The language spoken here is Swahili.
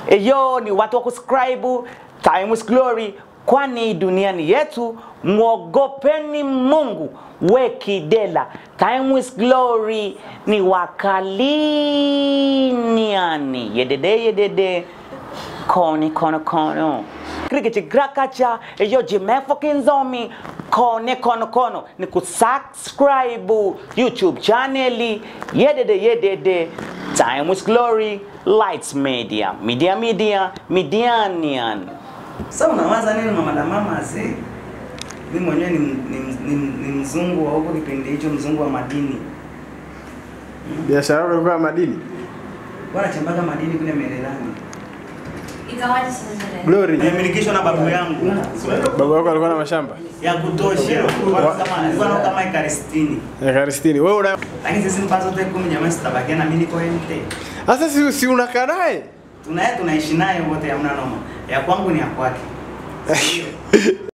Eyo ni watu wa kuscribe Timeless Glory, kwani dunia ni yetu. Mwogopeni Mungu wekidela. Timeless Glory ni wakaliniani yedede yedede koni kono kono krikichi grakacha eyo jimefo kinzomi kone kono kono ni kusubscribe youtube chaneli yedede yedede Timeless Glory Lights Media Media Media Medianian Sasa unawaza nini mama na mama zi? Mimi mwenyewe ni, ni, ni, ni mzungu wa huko kipindi hicho, mzungu wa madini. Biashara yako ilikuwa ya madini? Wanachimbaga madini kule Mererani. Ikawaje sasa sherehe? Glory. Nimemilikishwa na babu yangu Baba yako alikuwa na mashamba ya kutosha. Kwa kama alikuwa na kama ekari 60. ya Karistini. Wewe una Lakini sisi mpazo zote kumi jamani sitabakia na mimi niko ente. sasa, si, si unakaa naye Tunaye tunaishi naye wote hamna noma. Ya kwangu ni ya kwake.